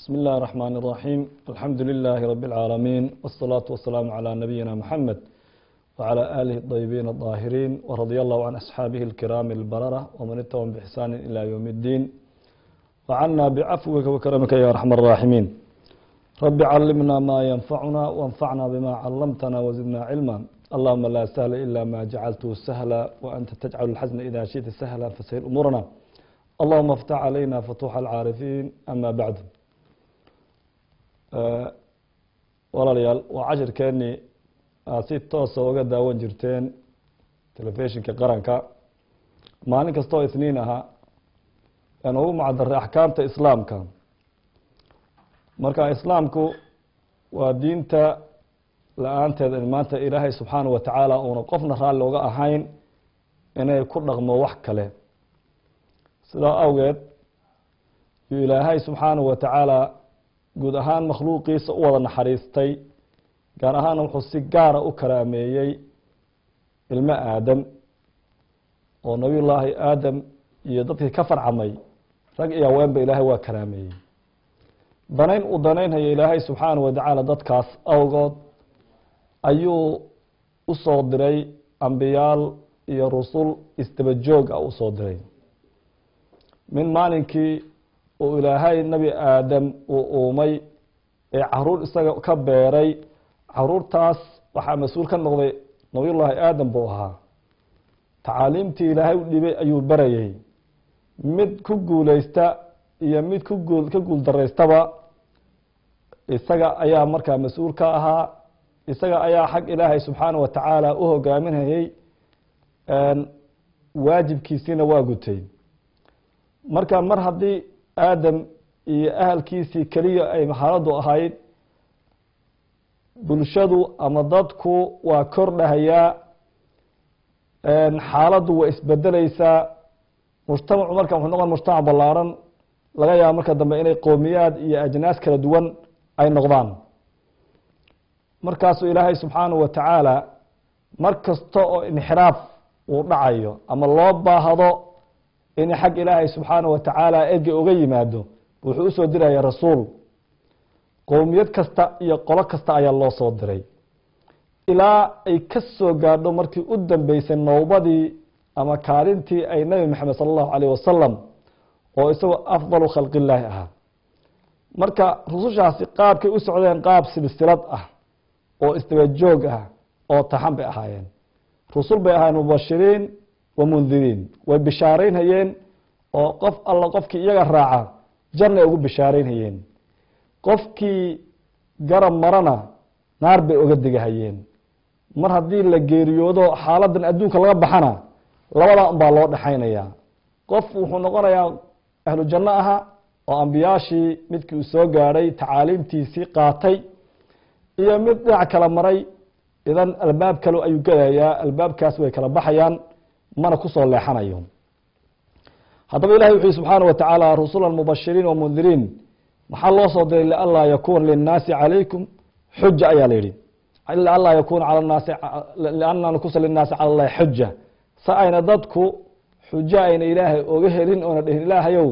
بسم الله الرحمن الرحيم الحمد لله رب العالمين والصلاة والسلام على نبينا محمد وعلى آله الطيبين الطاهرين ورضي الله عن أصحابه الكرام البررة ومن اتبعهم بإحسان إلى يوم الدين وعنا بعفوك وكرمك يا أرحم الراحمين رب علمنا ما ينفعنا وانفعنا بما علمتنا وزدنا علما اللهم لا سهل إلا ما جعلته سهلا وأنت تجعل الحزن إذا شئت سهلا فسهل أمورنا اللهم افتح علينا فتوح العارفين أما بعد walaalayaal waa cashirkeennii aad si toosa uga daawan jirteen telefishinka qaranka maalin kastoo isniin ahaa aan ugu macdaray axkaamta islaamka marka islaamku waa diinta la-aanteed in maanta ilaahay subxaana wa tacaala uuna qofna raalli uga ahayn inay ku dhaqmo wax kale sidaa awgeed yuu ilaahay subxaana wa tacaala guud ahaan makhluuqiisa u wada naxariistay gaar ahaana wuxuu si gaara u karaameeyey ilmo aadam oo nabiyullaahi aadam iyo dadkii ka farcamay rag iyo haweenba ilaahay waa karaameeyey danayn uu danaynhayo ilaahay subxaana wa tacaala dadkaas awgood ayuu u soo diray ambiyaal iyo rusul isdaba joog ah usoo diray min maalinkii uu ilaahay nebi aadam uu uumay ee caruur isaga ka beeray caruurtaas waxaa mas-uul ka noqday nabiyullaahi aadam buu ahaa tacaaliimtii ilaahay u dhibay ayuu barayay mid ku guuleysta iyo mid ku guul ka guul daraystaba isaga ayaa markaa mas-uul ka ahaa isaga ayaa xag ilaahay subxaana wa tacaala u hogaaminayay waajibkiisiina waa gutay marka mar haddii aadam iyo ahalkiisii keliya ay xaaladu ahayd bulshadu ama dadku waa kordhahayaa xaaladdu waa isbedeleysaa mujtamacu marka wuxuu noqon mujtamac ballaaran laga yaaba marka dambe inay qowmiyaad iyo ajnaas kala duwan ay noqdaan markaasuu ilaahay subxaanahu wa tacaala mar kasta oo inxiraaf uu dhacayo ama loo baahdo in xag ilaahay subxaana wa tacaala ege uga yimaado wuxuu usoo diraya rasuul qowmiyad kasta iyo qolo kasta ayaa loo soo diray ilaa ay ka soo gaadho markii u dambeysay nowbadii ama kaalintii ay nebi maxamed sala allahu alayh wasalam oo isagoo afdalu khalqillaahi ahaa marka rusushaasi qaabkay u socdeen qaab silsilad ah oo isdaba joog ah oo taxan bay ahaayeen rusul bay ahaayeen mubashiriin wamundiriin way bishaaraynhayeen oo qof alla qofkii iyaga raaca janay ugu bishaaraynhayeen qofkii garab marana naar bay oga digahayeen mar haddii la geeriyoodo xaaladan adduunka laga baxana labadaa unbaa loo dhexaynayaa qof wuxuu noqonayaa ahlu janno aha oo ambiyaashii midkii uu soo gaadhay tacaaliimtiisii qaatay iyo mid dhinac kala maray idan albaab kale ayuu gelayaa albaabkaas way kala baxayaan mana kusoo leexanayo haddaba ilahi wuxu subxaana wa tacaala rusula mubashiriin wamundiriin maxaa loo soo diray lianlaa yakuuna linnaasi calaykum xuja ayaa la yihi lianlaa yakuna al naasi liana nakusa linnaasi cala llahi xuja sa ayna dadku xujo ayna ilaahay oga helin oona dhehin ilaahayow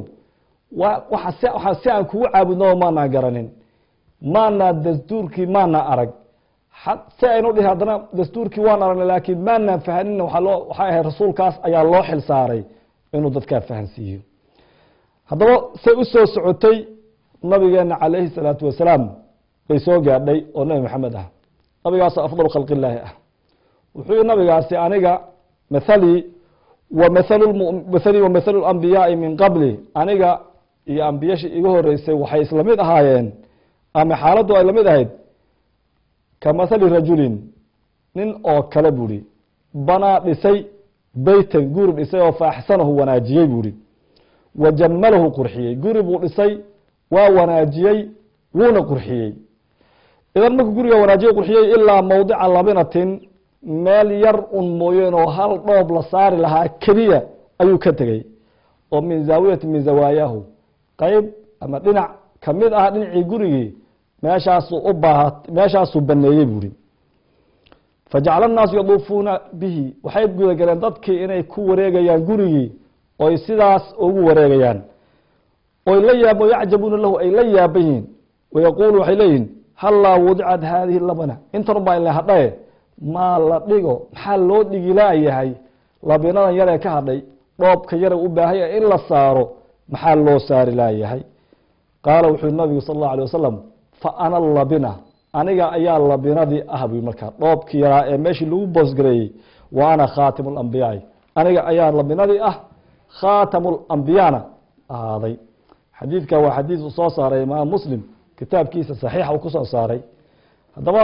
waxaa si aan kugu caabudnaba maanaa garanin maanaa dastuurkii maanaa arag si aynu dhihi haddana dastuurkii waan aragnay laakiin maanaan fahanin waa loo waxay ahayd rasuulkaas ayaa loo xil saaray inuu dadkaa fahansiiyo haddaba say u soo socotay nabigeena calayhi salaatu wasalaam bay soo gaadhay oo nebi maxamed ah nabigaasoo afdalu khalqillaahi ah wuxuu yihi nabigaasi aniga mathalii wa mathalu mathalii wa mathalu lambiyaai min qabli aniga iyo ambiyashii iga horeysay waxay isla mid ahaayeen ama xaaladdu ay lamid ahayd kamahali rajulin nin oo kale buuhi banaa dhisay beytan guri dhisay oo faaxsanahu wanaajiyey buuhi wa jamalahu qurxiyey guri buu dhisay waa wanaajiyey wuuna qurxiyey idan markuu guriga wanaajiyey qurxiyey ilaa mowdica labinatin meel yar un mooyeen oo hal dhoob la saari lahaa keliya ayuu ka tegey oo min zaawiyati min zawaayahu qeyb ama dhinac kamid ah dhinacii gurigii meeshaasuu u baaha meeshaasuu baneeyey buuri fajacala annaasu yaduufuuna bihi waxay gudagaleen dadkii inay ku wareegayaan gurigii oy sidaas ugu wareegayaan oy la yaab yacjabuuna lahu ay la yaaban yihiin wayaquulu waxay leeyihin hallaa wudicad haadihi labana intan ubaa inla hadhaye maa la dhigo maxaa loo dhigilaayahay labinadan yaree ka hadhay dhoobka yare u baahanya in la saaro maxaa loo saari laayahay qaala wuxuu nabigu sal allahu alay wasalam fa ana labina aniga ayaa labinadii ah buy markaa dhoobkii yaraa ee meeshii lagu boosgareeyey wa ana khaatimu lambiyaai aniga ayaa labinadii ah khaatamu lambiyana ahaaday xadiidka waa xadiid uu soo saaray imaam muslim kitaabkiisa saxiixa uu kusoo saaray haddaba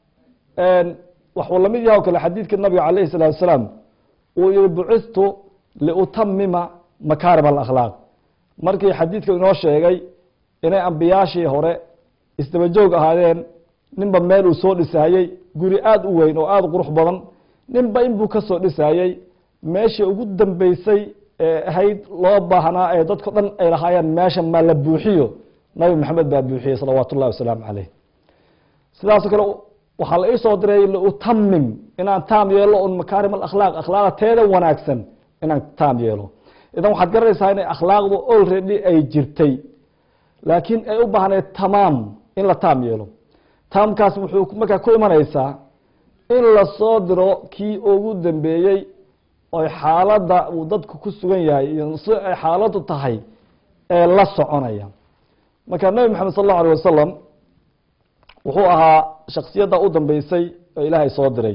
waxuu lamid yaha o kale xadiidka nabiga calayhi salaatu wasalaam uu yihi bucistu liutamima makaarim alakhlaaq markii xadiidka inoo sheegay inay ambiyaashii hore isdaba joog ahaadeen ninba meel uu soo dhisaayey guri aada u weyn oo aada u qurux badan ninba inbuu ka soo dhisaayey meeshii ugu dambeysay ee ahayd loo baahnaa ee dadko dhan ay lahaayeen meesha maa la buuxiyo nabi maxamed baa buuxiyey salawaatu ullahi wasalaamu caleyh sidaasoo kale waxaa la iisoo diray liutamim inaan taam yeelo un makaarim alakhlaaq akhlaaqda teeda wanaagsan inaan taam yeelo idan waxaad garanaysaa inay akhlaaqdu already ay jirtay laakiin ay u baahnayd tamaam in la taam yeelo taamkaas wuxuu markaa ku imanaysaa in lasoo diro kii ugu dambeeyey oy xaaladda uu dadku ku sugan yahay iyo si ay xaaladdu tahay ee la soconaya marka nebi maxamed sal allahu alay wasalam wuxuu ahaa shaksiyadda u dambeysay oo ilaahay soo diray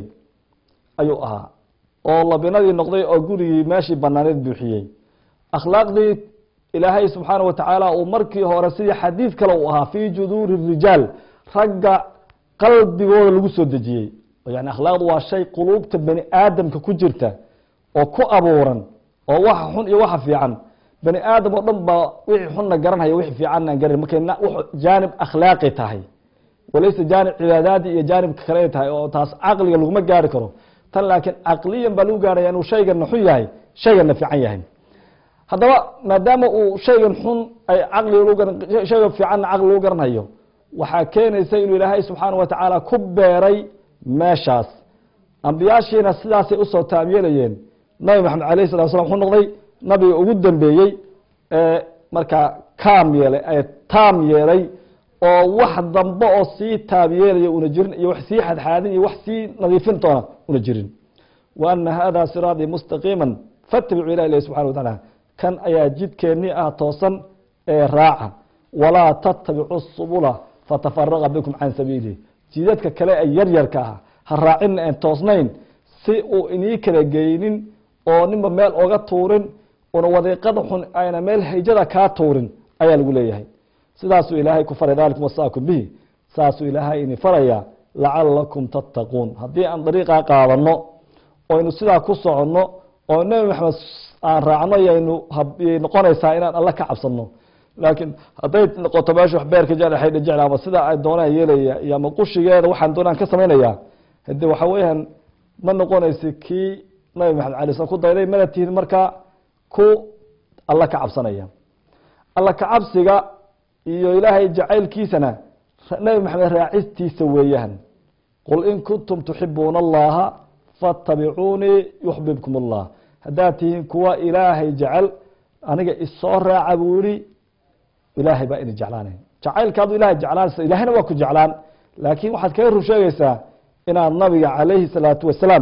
ayuu ahaa oo labinadii noqday oo gurigii meeshii banaaneed buuxiyey akhlaaqdii ilaahay subxaana wa tacaala uu markii hore sidii xadiid kale uu ahaa fii juduuri rijaal ragga qalbigooda lagu soo dejiyey yani akhlaaqdu waa shay quluubta bani aadamka ku jirta oo ku abuuran oo waxa xun iyo waxa fiican bani aadam oo dhan baa wixii xunna garanhaya wixii fiicanna aan garan markay jaanib akhlaaqi tahay walayse jaanib cibaadaadi iyo jaanibka kale ay tahay oo taas caqliga laguma gaari karo tan laakiin caqliyan baa lagu gaaraya inuu shaygana xun yahay shaygana fiican yahay haddaba maadaama uu shaygan xun ay caqliga shayga fiicanna caqli lagu garanhayo waxaa keenaysa inuu ilaahay subxaana wa tacaala ku beeray meeshaas ambiyaashiina sidaasay usoo taamyeelayeen nabi maxamed alayh salatu slam wuxuu noqday nabiga ugu dambeeyey ee markaa kaam yeelay ee taam yeelay oo wax dambe oo sii taam yeelaya una jirin iyo wax sii xadxaadin iyo wax sii nadiifin doona una jirin wa ana hada siraatii mustaqiima fatabicuu ilah ilahi subxana wa tacaala kan ayaa jidkeennii ah toosan ee raaca walaa tattabicu subula fatafaraqa bikum can sabiilih jidadka kale ee yaryarka ah ha raacina aan toosnayn si uu inii kala geynin oo ninba meel oga tuurin una wadiiqada xun ayna meel hijada kaa tuurin ayaa lagu leeyahay sidaasuu ilaahay ku faray dalikum wasaakum bihi saasuu ilaahay ini farayaa lacalakum tattaquun haddii aan dariiqaa qaadano oynu sidaa ku soconno oo nebi maxamed aan raacno yaynu yay noqonaysaa inaan alla ka cabsano laakiin hadday noqoto meesha wax beerka jeclaxaydha jecla ama sida ay doonaan yeelaya iyo ama qushigeeda waxaan doonaan ka samaynaya hade waxa weeyaan ma noqonaysa kii nabi maxamed alay slam ku dayday mana tihin markaa ku alla ka cabsanaya alla ka cabsiga iyo ilaahay jacaylkiisana nabi maxamed raacistiisa weeyaan qul in kuntum tuxibuuna allaha faatabicuunii yuxbibkum allah haddaad tihiin kuwa ilaahay jecel aniga isoo raaca buu yihi ilaahay baa idin jeclaanay jacaylkaadu ilahay jeclaanaysa ilahayna waa ku jeclaan laakiin waxaad kaga rur sheegaysaa inaad nabiga calayhi salaatu wasalaam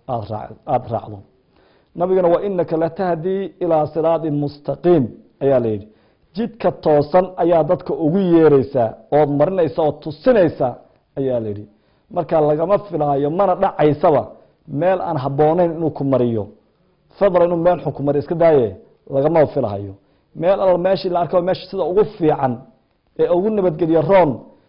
aada raacdo nabigana wa inaka latahdii ilaa siraatin mustaqiim ayaa la yidhi jidka toosan ayaa dadka ugu yeereysaa ood marinaysa ood tusinaysa ayaa la yidhi marka lagama filaayo mana dhacaysaba meel aan habboonayn inuu ku mariyo fadla inuu meel xun ku mariyo iska daaye lagama filahayo meel alla meeshii la arka meesha sida ugu fiican ee ugu nabadgelyo roon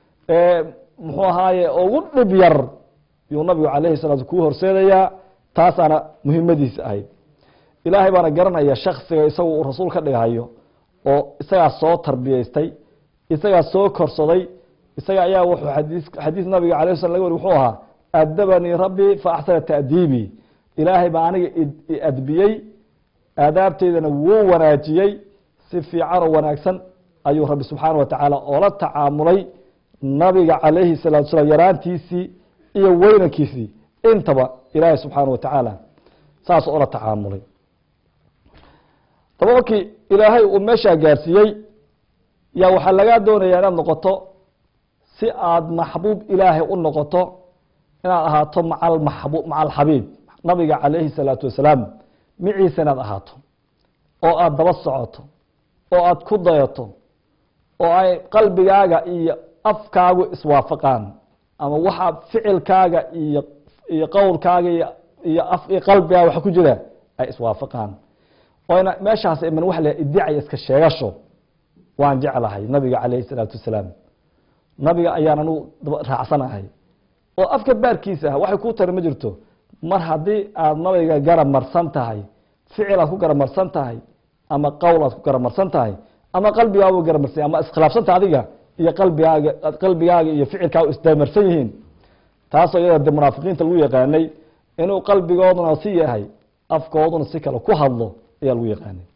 ee muxuu ahaaye ugu dhib yar yuu nabigu calayhi salaatu kuu horseedayaa taasaana muhiimadiisa ahayd ilaahay baana garanaya shaksiga isagu uu rasuul ka dhigahayo oo isagaa soo tarbiyeystay isagaa soo korsaday isaga ayaa wuxuu xadiis xadiis nabiga alay slam laga wari wuxuu ahaa adabanii rabbii fa axsana ta'diibii ilaahay baa aniga i adbiyey aadaabteydana wuu wanaajiyey si fiican oo wanaagsan ayuu rabbi subxaana wa tacaala oola tacaamulay nabiga calayhi salaatu salaam yaraantiisii iyo weynankiisii intaba ilaahay subxaana wa tacaala saas oola tacaamulay daba markii ilaahay uu meeshaa gaarsiiyey yaa waxaa lagaa doonayaa inaad noqoto si aada maxbuub ilaahay u noqoto inaad ahaato maca maxbu maca alxabiib nabiga calayhi salaatu wasalaam miciisa inaad ahaato oo aada daba socoto oo aada ku dayato oo ay qalbigaaga iyo afkaagu iswaafaqaan ama waxa ficilkaaga iyo iyo qowlkaaga iyo iyo af iyo qalbigaaga waxa ku jira ay iswaafaqaan oo ina meeshaas iman wax la idicaya iska sheegasho waan jeclahay nabiga calayhi salaatu wasalaam nabiga ayaan anugu raacsanahay oo afka baarkiisa ah waxay kuu tari ma jirto mar haddii aada nabiga garab marsan tahay ficil aad ku garab marsan tahay ama qowl aad ku garab marsan tahay ama qalbigaagu garab marsan ama iskhilaafsanta adiga iyo qalbigaaga qalbigaaga iyo ficilkaaga isdamarsan yihiin taasoo iyada de munaafiqiinta lagu yaqaanay inuu qalbigooduna si yahay afkooduna si kale ku hadlo ayaa lagu yaqaanay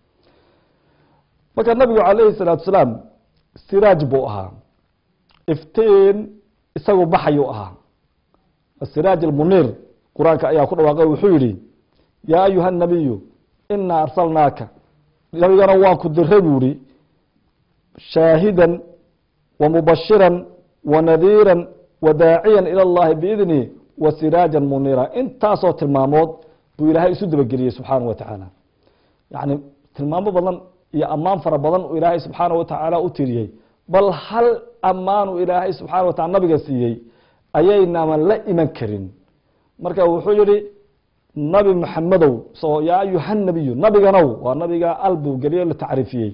marka nabigu calayhi salaatu salaam siraaj buu ahaa iftiin isagu baxayuu ahaa siraaj almuniir qur-aanka ayaa ku dhawaaqay wuxuu yihi yaa ayuha nabiyu inaa arsalnaaka nabigana waan ku diray buu ihi shaahidan wamubashira wanadiira wadaaciya ilى اllahi biidni wasiraaja muniira intaasoo tilmaamood buu ilaahay isu dabageliyey subxaana wa tacaala yani tilmaamo badan iyo ammaan fara badan uu ilaahay subxaana wa tacaala u tiriyey bal hal ammaanu ilaahay subxana wa taala nabiga siiyey ayaynaman la iman karin marka wuxuu yihi nabi maxamedow so yaa ayuha nabiyu nabiganow waa nabiga al buu geliyo la tacriifiyey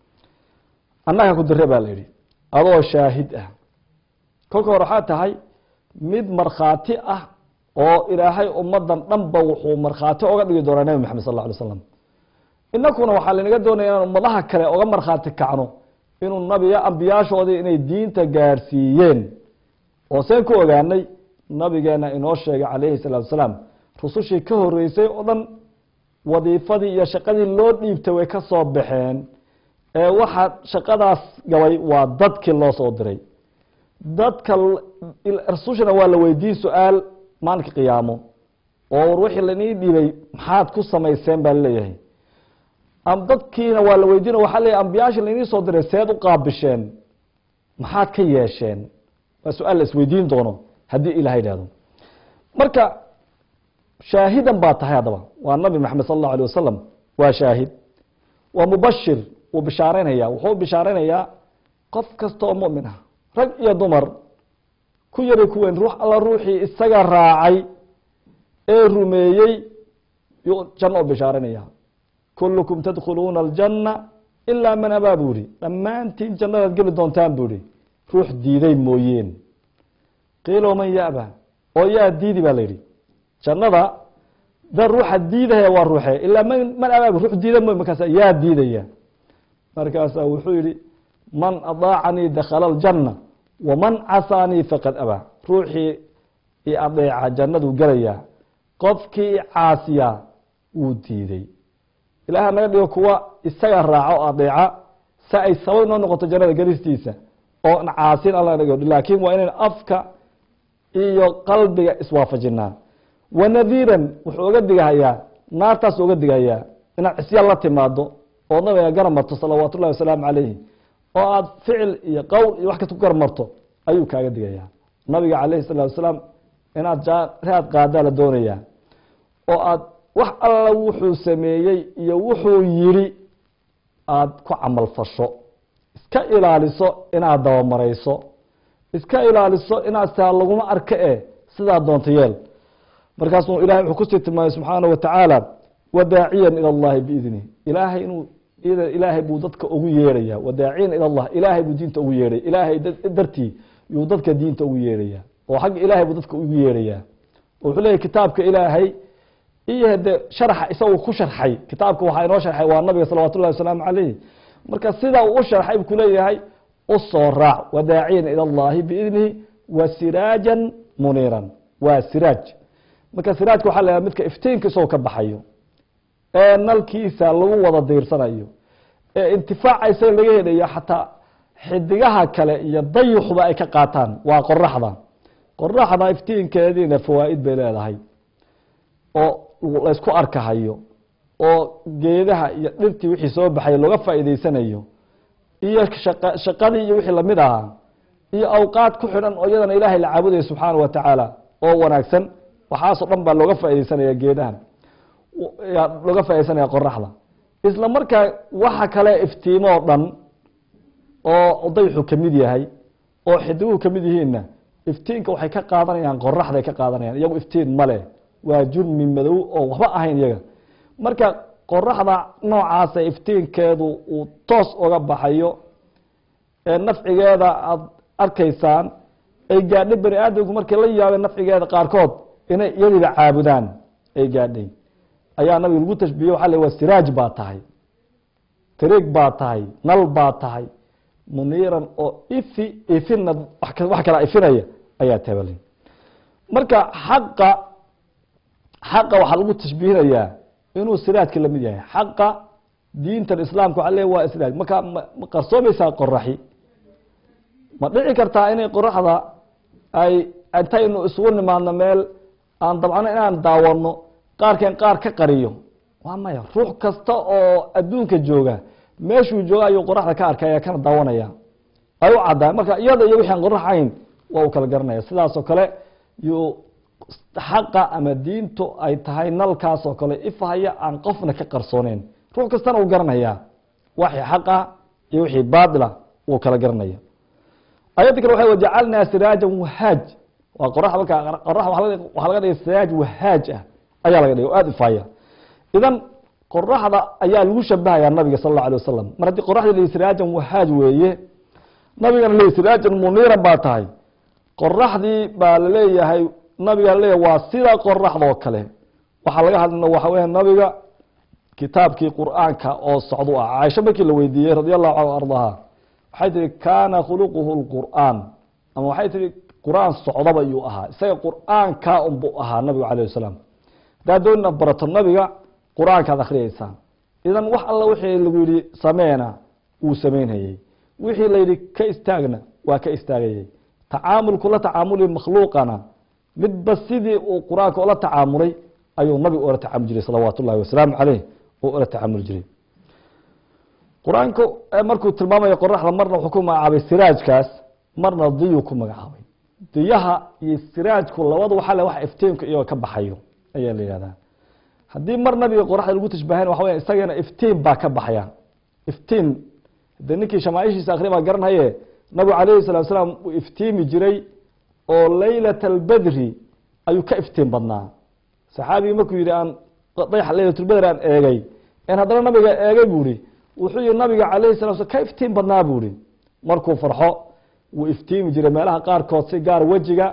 annaga ku dire baa la yihi adoo shaahid ah kolka hore waxaa tahay mid markhaati ah oo ilaahay ummadan dhanba wuxuu markhaati oga dhigi doonaa nebi maxamed sal lla alay slam inakuna waxaa laynaga doonaya inaan ummadaha kale oga markhaati kacno inuu nabiga ambiyaashoodii inay diinta gaarsiiyeen oo seen ku ogaanay nabigeena inoo sheegay calayhi salaatu wasalaam rusushii ka horeysay oo dhan wadiifadii iyo shaqadii loo dhiibtay way ka soo baxeen ee waxaa shaqadaas gabay waa dadkii loo soo diray dadka rasushana waa la weydiin su-aal maalinka qiyaamo oo war wixii lainii dhiibay maxaad ku samayseen baa laleeyahay dadkiina waa la weydiina waxaa leeyahy ambiyaasha lainii soo diray seed u qaabisheen maxaad ka yeesheen waa su-aal la isweydiin doono haddii ilaha idhahdo marka shaahidan baa tahay haddaba waa nabi maxamed sal allahu alay wasalam waa shaahid waa mubashir wuu bishaareynaya wuxuu bishaareynaya qof kasta oo mumin ah rag iyo dumar ku yari ku weyn ruux alla ruuxii isaga raacay ee rumeeyey yuu janno u bishaareynaya kullukum tadkhuluuna aljanna ilaa man abaa buu ihi dhammaantiin jannadaad geli doontaan buu ihi ruux diiday mooyeen qiilo man yaba oo yaa diidi baa la yidhi jannada da ruuxa diidaya waa ruuxe ilaa man man abaa ruux diida mooy markaasa yaa diidaya markaasaa wuxuu yihi man adaacanii dakhala aljanna waman casaanii faqad abaa ruuxii i adeeca jannaduu gelayaa qofkii caasiya wuu diiday ilaah naga dhigo kuwa isaga raaco o adeeca si ay sabab noo noqoto jannada gelistiisa oo caasin alla naga laakiin waa inayn afka iyo qalbiga iswaafajinaa wanadiiran wuxuu oga digahayaa naartaas oga digahayaa inaad cisyaan la timaado oo nabiga garab marto salawaat ullahi wasalaamu calayhi oo aada ficil iyo qowl iyo wax kasta ku garab marto ayuu kaaga digayaa nabiga calayhi salatu wasalaam inaad raad qaadaa la doonayaa oo aad wax alla wuxuu sameeyey iyo wuxuu yidhi aada ku camal fasho iska ilaaliso inaad dabamarayso iska ilaaliso inaad taa laguma arka e sidaa doonta yeel markaasuu ilahay wuxuu kusii tilmaamay subxaana wa tacaala wadaaciyan ila allahi biidnih ilaahay inuu ilaahay buu dadka ugu yeeraya wadaaciyan ila allah ilaahay buu diinta ugu yeeraya ilaahay dartii yuu dadka diinta ugu yeeraya oo xagga ilaahay buu dadka ugu yeeraya wuxuu leeyahy kitaabka ilaahay iyo de sharxa isagu ku sharxay kitaabka waxaa inoo sharxay waa nabiga salawat ullahi wasalaamu calayh marka sidaa uu u sharxay buu kuleeyahay usoo raac wadaaciyan ila allahi biidnihi wa siraajan muniiran waa siraaj marka siraajka waxa la midka iftiinka isagoo ka baxayo ee nalkiisa lagu wada diirsanayo ee intifaaca isaga laga helayo xataa xidigaha kale iyo dayuxba ay ka qaataan waa qoraxda qoraxda iftiinkeediina fawaa'id bay leedahay oo laysku arkahayo oo geedaha iyo dhirtii wixii soo baxay looga faa'iideysanayo iyo shaqa shaqadii iyo wixii lamid ahaa iyo awqaad ku xidhan oo iyadana ilaahay la caabudaya subxaana wa tacaala oo wanaagsan waxaasoo dhan baa looga faaideysanaya geedahan looga faaideysanaya qoraxda isla markaa waxa kale iftiimo oo dhan oo dayxu kamid yahay oo xidiguhu kamid yihiinna iftiinka waxay ka qaadanayaan qoraxday ka qaadanayaan iyagu iftiin male waa jurmi madow oo waxba ahayn iyaga marka qoraxda noocaasa iftiinkeedu uu toos oga baxayo ee nafcigeeda aada arkaysaan ay gaadhay bani aadamku markay la yaabeen nafcigeeda qaarkood inay iyadiiba caabudaan ay gaadhay ayaa nabiga lagu tashbiiye waxa le waa siraaj baa tahay tariig baa tahay nal baa tahay muniiran oo ifi ifina wax kala ifinaya ayaa tabali marka xaqa xaqa waxaa lagu tashbiihinayaa inuu siraajka lamid yahay xaqa diintan islaamka waxa le waa siraaj marka ma qarsoomaysaa qoraxi ma dhici kartaa inay qoraxda ay intaynu isugu nimaadno meel aan dabcano inaan daawano qaarkeen qaar ka qariyo waa maya ruux kasta oo adduunka jooga meeshuu jooga ayuu qoraxda ka arkaya kana daawanaya ay u caddaay marka iyada iyo wixi aan qorax ahayn waa uu kala garanaya sidaasoo kale yuu xaqa ama diintu ay tahay nalkaasoo kale ifahaya aan qofna ka qarsooneyn ruux kastana uu garanaya waxii xaqa iyo wixii baatila wuu kala garanaya ayadda kale waxa wajacalnaa siraajan wahaaj waa qorax marka qorax waxaa laga dhigay siraaj wahaaj ah ayaa laga dhigay oo aada ifaaya idan qoraxda ayaa lagu shabahayaa nabiga sal alla alay wasalam mar haddii qoraxda la siraajan wahaaj weeye nabigana le siraajan muniiran baa tahay qoraxdii baa laleeyahay nabiga laleeyahay waa sida qoraxdoo kale waxaa laga hadlina waxa weya nabiga kitaabkii qur'aanka oo socdu ah caaisho markii la weydiiyey radi allahu canhu ardaha waxay tihi kaana khuluquhu lqur'aan ama waxay tihi qur-aan socdaba iyuu ahaa isaga qur'aankaa unbuu ahaa nabigu alayh wasalam haddaad doonina barato nabiga qur-aankaad akhriyeysaa idan wax alla wixii lagu yihi sameena wuu samaynhayey wixii la yidhi ka istaagna waa ka istaagayey tacaamulku la tacaamuli makhluuqana midba sidii uu qur-aanka ula tacaamulay ayuu nabigu ula tacaamul jiray salawaat ullahi wasalaamu caleyh oo ula tacaamuli jiray qur-aanku markuu tilmaamayo qoraxda marna wuxuu ku magacaabay siraajkaas marna diyuu ku magacaabay diyaha iyo siraajku labadu waxaa le wax iftiinka iyagoo ka baxayo ayaa la yihahdaa haddii mar nabiga qoraxda lagu tashbahayn waxa weya isagana iftiin baa ka baxaya iftiin de ninkii shamaaishiisa akri baa garanhaye nabigu calayhi salatu salaam uu iftiimi jiray oo laylat albedri ayuu ka iftiin badnaa saxaabigii markuu yihi aan dayax laylatulbedr aan eegay en haddana nabiga eegay buu ihi wuxuu yihi nabiga calayhi salatu slam ka iftiin badnaa buu ihi markuu farxo wuu iftiimi jiray meelaha qaarkood si gaar wejiga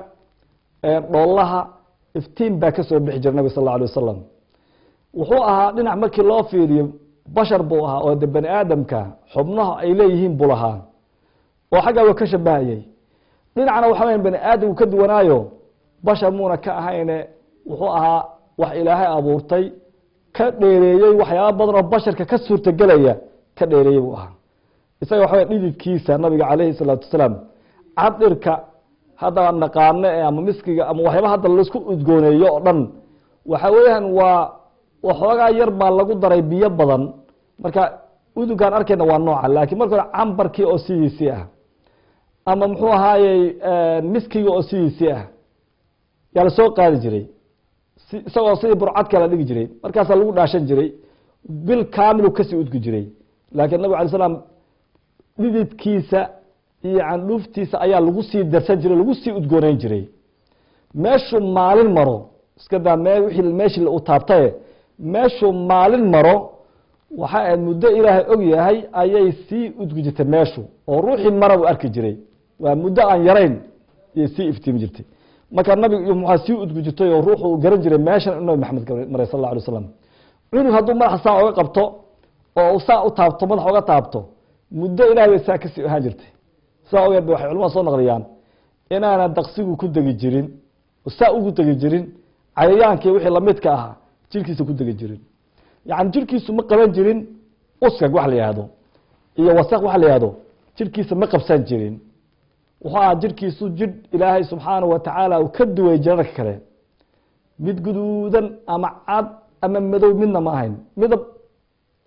dhoolaha iftiin baa kasoo bixi jiray nabig sal alla alay wasalam wuxuu ahaa dhinac markii loo fiiriyo bashar buu ahaa oo de bani aadamka xubnaha ay leeyihiin buu lahaa oo xaggaa waa ka shabahayey dhinacna waxa weya bani aadamku ka duwanaayo bashar muuna ka ahayne wuxuu ahaa wax ilaahay abuurtay ka dheereeyey waxyaaba badan oo basharka ka suurtagelaya ka dheereeyey buu ahaa isaga waxa wey dhididkiisa nabiga calayhi salaatu wasalaam cadirka hadda naqaano e ama miskiga ama waxyaaba hadda laisku udgooneeyo oo dhan waxa weeyaan waa waxoogaa yar baa lagu daray biyo badan marka udugkaan arkayna waa nooca laakiin marka hore cambarkii oo sidiisii ah ama muxuu ahaayey miskiga oo sidiisii ah yaa la soo qaadi jiray isagoo sidii burcadka la dhigi jiray markaasaa lagu dhaashan jiray bil kaamilu kasii udgi jiray laakiin nabig alay slam dhididkiisa iyo candhuuftiisa ayaa lagu sii darsan jiray lagu sii udgooneyn jiray meeshuu maalin maro iska daa me wii meeshii u taabtaye meeshuu maalin maro waxa ayd muddo ilaahay og yahay ayay sii udgi jirtay meeshu oo ruuxii mara uu arki jiray waa muddo aan yarayn ayay sii iftiimi jirtay marka nabig muxaa sii udgi jirtay oo ruuxu garan jiray meeshan nabi maxamed maray sal alla alay waslam cunug hadduu madaxa saa oga qabto oo saa u taabto madaxa oga taabto muddo ilahay bay saa kasii ahaan jirtay saa ogeed ba waxay culamada soo naqliyaan inaana daqsigu ku degi jirin saa ugu degi jirin cayayaankii wixii lamidka ahaa jirkiisa ku degi jirin yani jirkiisu ma qaban jirin uskag wax la yihahdo iyo wasaq wax la yihahdo jirkiisa ma qabsan jirin wuxuu ahaa jirkiisu jir ilaahay subxaanahu watacaala uu ka duway jirarka kale mid guduudan ama cad ama madow midna ma ahayn midab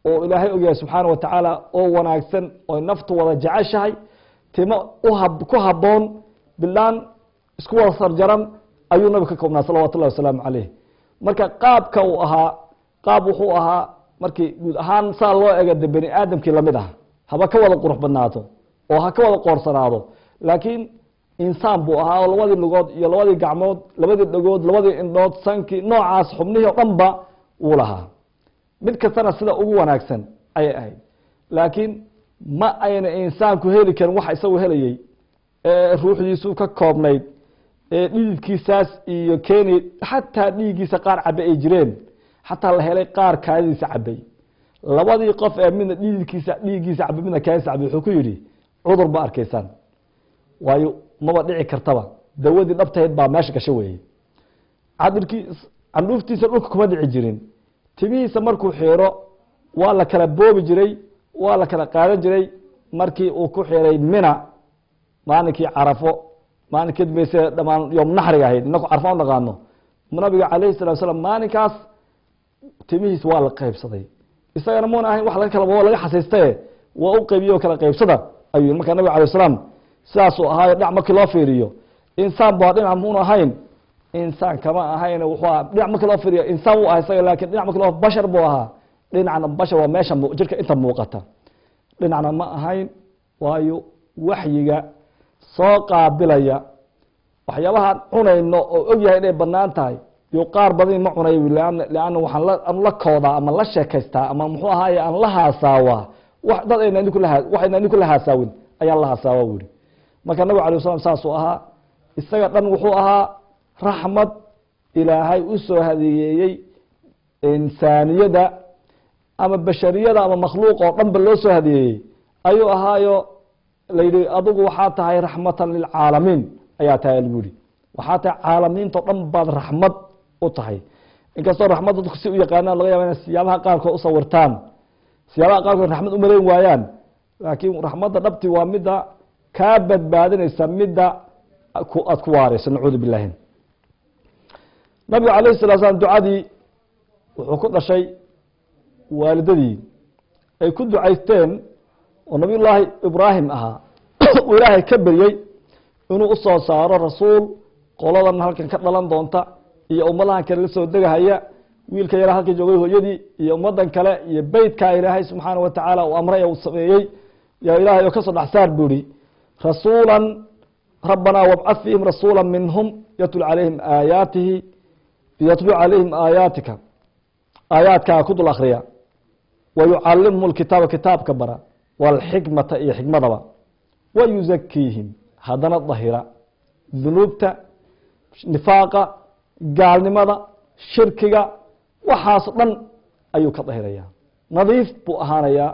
oo ilaahay ogyahay subxaana wa tacaala oo wanaagsan oo naftu wada jeceshahay timo uhab ku habboon bilaan isku wada sarjaran ayuu nabigu ka koobnaa salawatu llahi wasalaamu caleyh marka qaabka uu ahaa qaab wuxuu ahaa markii guud ahaan saa loo ega de bani aadamkii lamid ah haba ka wada qurux badnaato oo ha ka wada qoorsanaado laakiin insaan buu ahaa oo labadii lugood iyo labadii gacmood labadii dhagood labadii indhood sankii noocaas xubnihii o dhan ba wuu lahaa mid kastana sida ugu wanaagsan ayay ahayd laakiin ma ayna insaanku heli karin waxa isagu helayey ee ruuxdiisu ka koobnayd ee dhididkiisaas iyo keeni xataa dhiiggiisa qaar cabe ay jireen xataa la helay qaar kaadidiisa cabay labadii qof ee midna dhididkiisa dhiiggiisa cabay midna kaadidiisa cabay wuxuu ku yidhi cudur ba arkaysaan waayo maba dhici kartaba dawadii dhabtahayd baa meesha gasho weeye cadirkii candhuuftiisa dhulka kuma dhici jirin timihiisa markuu xiiro waa la kala boobi jiray waa la kala qaadan jiray markii uu ku xiray mina maalinkii carafo maalinkeed bayse dhamaan yoom naxriga ahayd inaku carfo u naqaano nabiga calayhi salatu slam maalinkaas timihiis waa la qaybsaday isagana muuna ahayn wax laga kala laga xasaystaye waa u qaybiye oo kala qaybsada ayuu yii marka nabiga alay slam sidaasuu ahaayo dhinac markii loo fiiriyo insaan ba dhinac muuna ahayn insaan kama ahayn wuxuu ahaa dhinac markii loo fiiriyo insaan wuu ahaa isaga lakin dhinac markii loo bashar buu ahaa dhinacna bashar waa meesha jirka inta muuqata dhinacna ma ahayn waayo waxyiga soo qaabilaya waxyaabahaan cunayno oo ogyahay inay banaan tahay yo qaar badani ma cunay lanna waxaan la koodaa ama la sheekaystaa ama muxuu ahaaye aan la haasaawaa dad ayna waxayna idinku la haasaawin ayaan la haasaawa bu yihi marka nabig alay slam saasuu ahaa isaga dhan wuxuu ahaa raxmad ilaahay u soo hadeeyeeyey insaaniyada ama bashariyada ama makhluuq oo dhan ba loo soo hadeeyey ayuu ahaayo layidhi adigu waxaa tahay raxmatan lilcaalamiin ayaa tahay lagu yihi waxaa tahay caalamiinto dhan baad raxmad u tahay inkastoo raxmadda dadku si u yaqaanaan laga yaba ina siyaabaha qaarkood usawirtaan siyaabaha qaarkood raxmad umalayn waayaan laakiin raxmadda dhabti waa midda kaa badbaadinaysa midda aad ku waareyso nacuudu billahi nabigu alayh salaa slam ducadii wuxuu ku dhashay waalidadii ay ku ducaysteen oo nabiy llaahi ibraahim ahaa uu ilaahay ka beryey inuu usoo saaro rasuul qoladan halkan ka dhalan doonta iyo ummadahan kale la soo degahaya wiilka yara halka joogay hooyadii iyo ummadan kale iyo beytkaa ilaahay subxaana wa tacaala uu amray uu sameeyey yaa ilaahay oo kasoo dhexsaar buu ihi rasuula rabbanaa wabcad fiihim rasuula minhum yatlu calayhim aayaatihi yatlu calayhim aayaatika aayaadkaa ku dul akriya wa yucalimhum lkitaaba kitaabka bara walxikmata iyo xikmadaba wa yuzakiihim haddana dahira dunuubta nifaaqa gaalnimada shirkiga waxaas dhan ayuu ka dahiraya nadiif buu ahaanayaa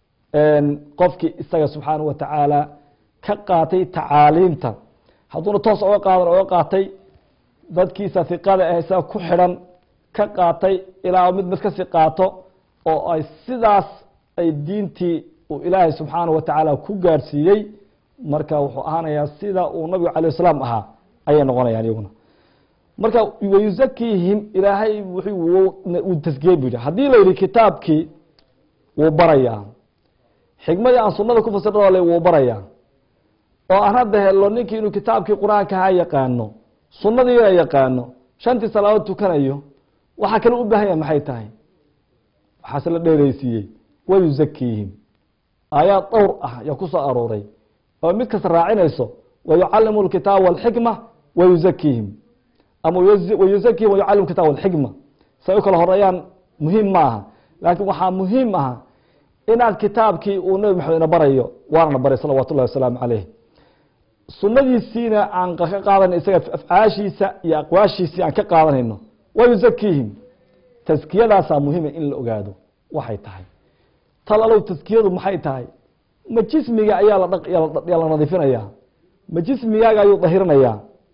qofkii isaga subxaana wa tacaala ka qaatay tacaaliimta hadduuna toos oga qaadan oga qaatay dadkiisa hiqada ah isaga ku xidhan ka qaatay ilaa mid mid kasii qaato oo ay sidaas ay diintii uu ilaahay subxaana wa tacaala ku gaadhsiiyey marka wuxuu ahaanayaa sida uu nabigu alayh salaam ahaa ayay noqonayaan iyaguna marka wayuzakiihim ilaahay uu taskiyey bu yidhi haddii la yidhi kitaabkii wuu barayaa xikmadii aan sunada ku fasirale wuu barayaa oo aan hadda helo ninkii inuu kitaabkii qur-aanka ha yaqaano sunadiina yaqaano shantii salaadood tukanayo waxaa kale u baahan yahay maxay tahay waxaase la dheereysiiyey wayuzakiihim aayaad dhowr ah yaa ku soo arooray oo mid kasta raacinayso wayucalimu lkitaaba walxikma wayuzakiihim ama wayuzakihim wayucalim kitaab walxikma say u kala horeeyaan muhiim ma aha laakiin waxaa muhiim aha inaad kitaabkii uu nabi maxamed ina barayo waanana baray salawat ullahi wasalaamu caleyh sunadiisiina aan ka qaadan isaga afcaashiisa iyo aqwaashiisii aan ka qaadanayno wayuzakiihim taskiyadaasaa muhiima in la ogaado waxay tahay tal alow taskiyadu maxay tahay ma jismiga ayaa layaa la nadiifinaya ma jismigaaga ayuu dahirinayaa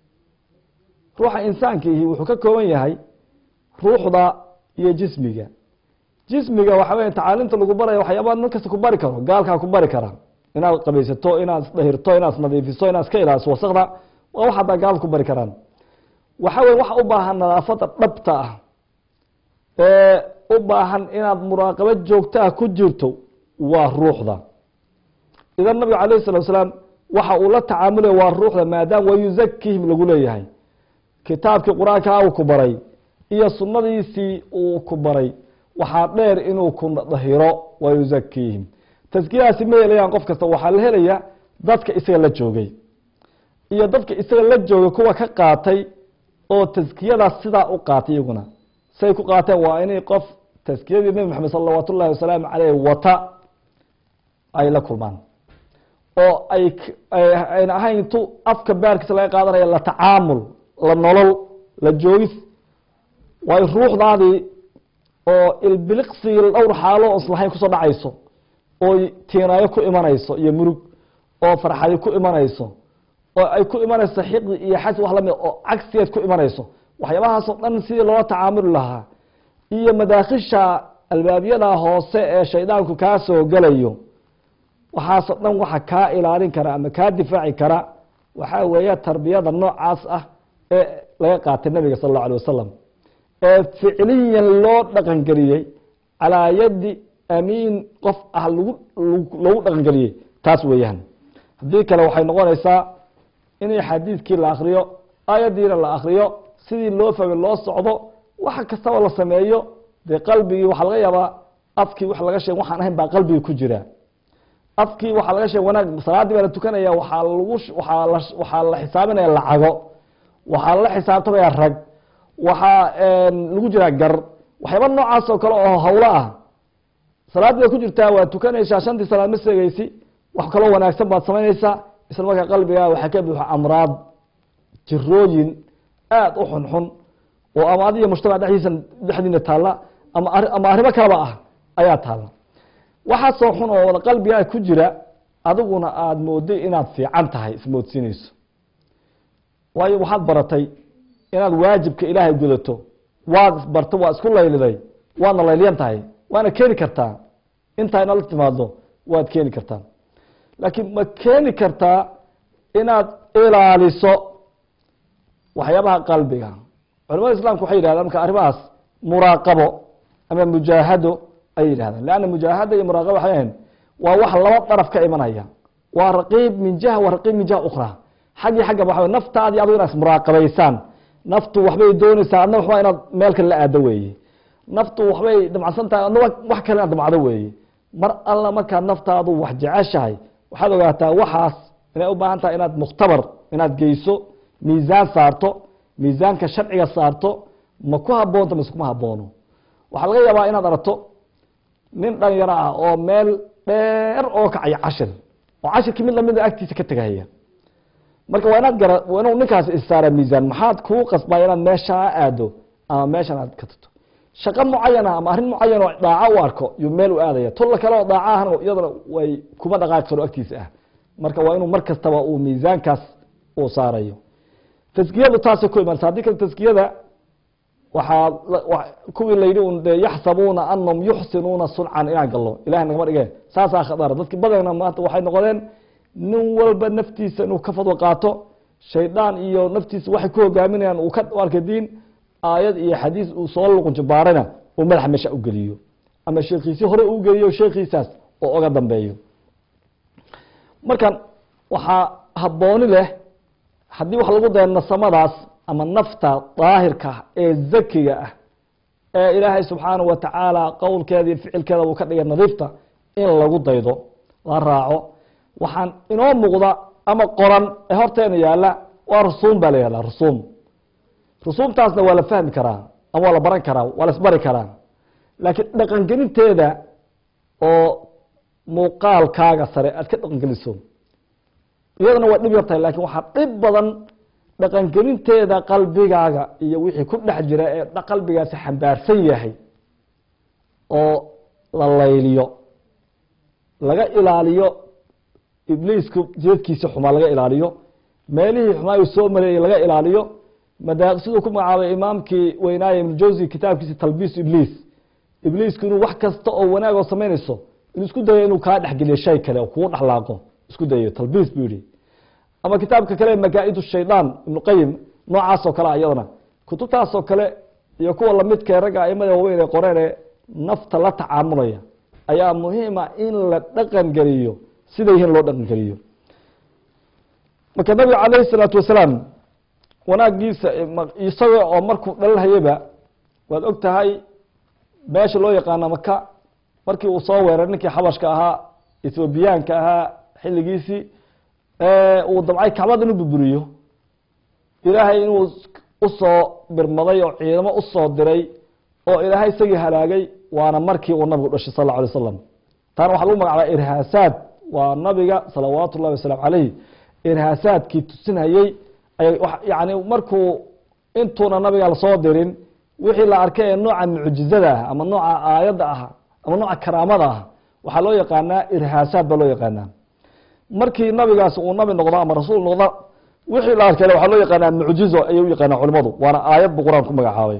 ruuxa insaankiihi wuxuu ka kooban yahay ruuxda iyo jismiga jismiga waxa weya tacaalimta lagu baraya waxyaabaa nin kasta ku bari karo gaalkaa ku bari kara inaad qabaysato inaad isdahirto inaad isnadiifiso inaad iska ilaaliso wasakda waa wax haddaa gaalada ku bari karaan waxa weya waxa u baahan nadaafada dhabta ah ee u baahan inaad muraaqabo joogtaa ku jirto waa ruuxda idan nabiga calayh salatu salaam waxa uu la tacaamulaya waa ruuxda maadaama wayuzakihim lagu leeyahay kitaabkii qur-aanka uu ku baray iyo sunnadiisii uu ku baray waxaa dheer inuu ku dahiro wayuzakiihim taskiyadaasi ma helayaan qof kasta waxaa la helaya dadka isaga la joogay iyo dadka isaga la joogay kuwa ka qaatay oo taskiyadaas sidaa u qaatay iyaguna say ku qaateen waa inay qof taskiyadii nebi maxamed salawaat ullahi wasalaamu caleyh wata ay la kulmaan oo ay ayna ahayn tu afka baarkiisa laga qaadanaya la tacaamul la nolol la joogis waayo ruuxdaadii oo ilbiliqsigii dhowr xaalo o islahayn kusoo dhacayso oo tiinaayo ku imanayso iyo murug oo farxadi ku imanayso oo ay ku imanayso xiqdi iyo xas wax lamid oo cagsigeed ku imanayso waxyaabahaasoo dhan sidii loola tacaamuli lahaa iyo madaakhisha albaabyada hoose ee shaydaanku kaa soo gelayo waxaasoo dhan waxa kaa ilaalin kara ama kaa difaaci kara waxaa weeye tarbiyada noocaas ah ee laga qaatay nabiga sal allau alay wasalam ee ficliyan loo dhaqangeliyey calaa yadi amiin qof ah lagu loogu dhaqangeliyey taas weeyaan haddii kale waxay noqonaysaa inay xadiidkii la akriyo aayaddiina la akriyo sidii loo fahmay loo socdo wax kastaba la sameeyo dee qalbigii waxaa laga yaabaa afkii wax laga sheeg waxaan ahayn baa qalbigii ku jira afkii waxaa laga sheeg wanaag salaaddii baa la tukanaya waxaa lagu waaa la waxaa la xisaabinaya lacago waxaa la xisaabtamaya rag waxaa lagu jiraa gar waxyaaba noocaas oo kale oo hawlo ah salaaddii bay ku jirtaa waad tukanaysaa shantii salaad ma seegeysi wax kaloo wanaagsan baad samaynaysaa isla markaa qalbigaa waxaa ka buuxa amraad jirooyin aada u xunxun oo ama adiga mujtamac dhexdiisa dhexdiina taalla ama ama arrimo kaleba ah ayaa taalla waxaasoo xun oo wada qalbigaa ku jira adiguna aada mooday inaad fiican tahay ismoodsiinayso waayo waxaad baratay inaad waajibka ilaahay gudato waad barta waa isku layliday waadna layliyan tahay waana keeni kartaa intaa inala timaado waad keeni kartaa laakiin ma keeni kartaa inaad ilaaliso waxyaabaha qalbiga culamada islamka waxay yidhahdaan marka arrimahaas muraaqabo ama mujaahado ayay yidhahdaan leanna mujaahada iyo muraaqabo waxay ahayn waa wax laba daraf ka imanaya waa raqiib min jiha wa raqiib min jiha ukhra xaggii xagga waxa naftaadii adigu inaad ismuraaqabaysaan naftu waxbay doonaysaa adna waxba inaad meel kale la aado weeye naftu waxbay damacsan tahay adna wax kale inaad damcdo weeye mar alla markaad naftaadu wax jeceshahay waxaad ogaataa waxaas inay u baahan tahay inaad mukhtabar inaad geyso miisaan saarto miisaanka sharciga saarto ma ku haboonto mise kuma haboono waxaa laga yaabaa inaad aragto nin dhalinyaro ah oo meel dheer oo kacaya cashir oo cashirkii mid lamida agtiisa ka tegahaya marka waa inaad gara waa inuu ninkaas issaara miisaan maxaad kuu qasbaya inaad meeshaa aado ama meeshan aad ka tagto shaqo mucayana ama arrin mucayan oo dhaaco u arko yuu meel u aadaya tulla kale oo dhaaco ahna iyadana way kuma dhaqaaqi karo agtiisa ah marka waa inuu mar kastaba uu miisaankaas uu saarayo taskiyadu taasay ku imanaysa haddii kale taskiyada waxaa kuwii layidhi un de yaxsabuuna anahum yuxsinuuna suncan inaan gallo ilahay nagama dhige saasaa khadara dadki badana maanta waxay noqdeen nin walba naftiisa inuu ka fadwo qaato shaydaan iyo naftiisa waxay ku hogaaminayaan uu ka arkay diin aayad iyo xadiis uu soo luqunjibaarana uu madaxa meesha u geliyo ama sheekiisi hore uu geliyo sheekiisaas oo oga dambeeyo markan waxaa habooni leh haddii wax lagu daya nasamadaas ama nafta daahirka ee zakiga ah ee ilaahay subxaanahu wa tacaala qowlkeeda iyo ficilkeeda uu ka dhigay nadiifta in lagu daydo la raaco waxaan inoo muuqda ama qoran ee horteena yaalla waa rusuum baa la yihahda rusuum rusuumtaasna waa la fahmi karaa ama waa la baran karaa waa la isbari karaa laakiin dhaqangelinteeda oo muuqaalkaaga sare aad ka dhaqangeliso iyadana waa dhib yartahay lakin waxaa dhib badan dhaqangelinteeda qalbigaaga iyo wixii ku dhex jira ee qalbigaasi xambaarsan yahay oo la layliyo laga ilaaliyo ibliisku jeedkiisa xumaa laga ilaaliyo meelihii xumaa uu soo mareeyey laga ilaaliyo mada siduu ku magacaabay imaamkii weynaaye ibnu jawsi kitaabkiisa talbiis ibliis ibliisku inuu wax kasta oo wanaag oo samaynayso inuu isku dayo inuu kaa dhexgeliyo shay kale oo kugu dhexlaaqo isku dayo talbiis buu yihi ama kitaabka kale magaa-id shaydaan ibnu qayim noocaas oo kale a iyadana kutubtaas oo kale iyo kuwa lamidkae ragga aimada waaweyn ee qoreen ee nafta la tacaamulaya ayaa muhiima in la dhaqan geliyo sida yihiin loo dhaqan geliyo marka nabiga calayhi salaatu wasalaam wanaagiisa isaga oo markuu dhalhayaba waad og tahay meesha loo yaqaano maka markii uu soo weeray ninkii xabashka ahaa ethoobiyaanka ahaa xilligiisii uu dabcay kacbada inuu burburiyo ilaahay inuu usoo birmaday oo ciidamo usoo diray oo ilaahay isagii halaagay waana markii uu nabigu dhashay sal lla alay slam taana waxaa lagu magacabaa irhaasaad waa nabiga salawaatu ullahi wasalaamu calayh irhaasaadkii tusinayey yani markuu intuuna nabiga lasoo dirin wixii la arkay ee nooca mucjizada ah ama nooca aayadda ah ama nooca karaamada ah waxaa loo yaqaanaa irhaasaad baa loo yaqaanaa markii nabigaas uu nabi noqdo ama rasuul noqdo wixii la arkay waxaa loo yaqaanaa mucjizo ayay u yaqaanaa culimadu waana aayad buu qur-aan ku magacaabay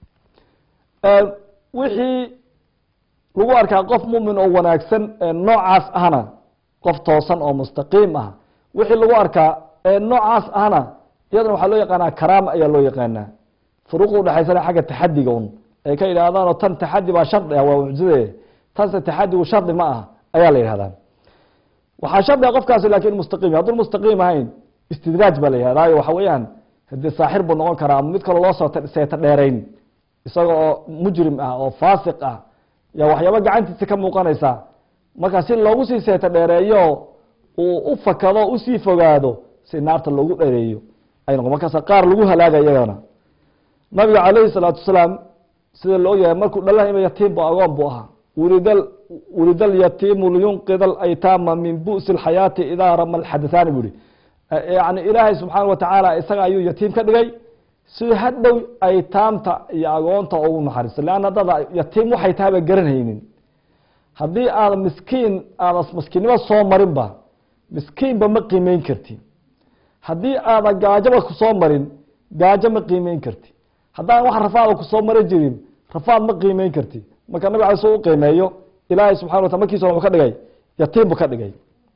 wixii lagu arkaa qof mumin oo wanaagsan noocaas ahna qof toosan oo mustaqiim ah wixii lagu arkaa noocaas ahna iyadana waxaa loo yaqaanaa karaama ayaa loo yaqaanaa furuuqda udhexaysana xagga taxadiga un ay ka yidhahdaanoo tan taxadi baa shardi ah waa mucjizade tanse taxadigu shardi ma ah ayaa la yidhahdaa waxaa shardi ah qofkaasi lakin mustaqiim hadduu mustaqiim ahayn istidraaj baa la yihahdayo waxa weeyaan hadii saaxir buu noqon karaa ama mid kaloo loo soo seeta dheerayn isaga oo mujrim ah oo faasiq ah yaa waxyaaba gacantiisa ka muuqanaysa marka si loogu sii seeta dheereeyo uu u fakado usii fogaado si naarta loogu dheereeyo ay noqon markaas qaar lagu halaaga iyagana nabiga calayhi salaatu wasalaam sida la ogyahay markuu dhalahayba yatiim bu agoon buu ahaa wulidal wulida alyatiimu liyunqida alaytaama min bu'si alxayaati idaa rama alxadathaani buu ihi yani ilaahay subxaana watacaala isaga ayuu yatiim ka dhigay si hadhow aytaamta iyo agoonta ugu naxariisto leanna dada yatiim waxay tahayba garanaynin haddii aada miskiin aada miskiinnimo soo marinba miskiinba ma qiimeyn karti haddii aada gaajoba kusoo marin gaajo ma qiimeyn karti haddaan wax rafaada kusoo mari jirin rafaad ma qiimeyn karti marka nabig ala soo u qiimeeyo ilaahay subxana watala markiisa wuxuu ka dhigay yatiim bu ka dhigay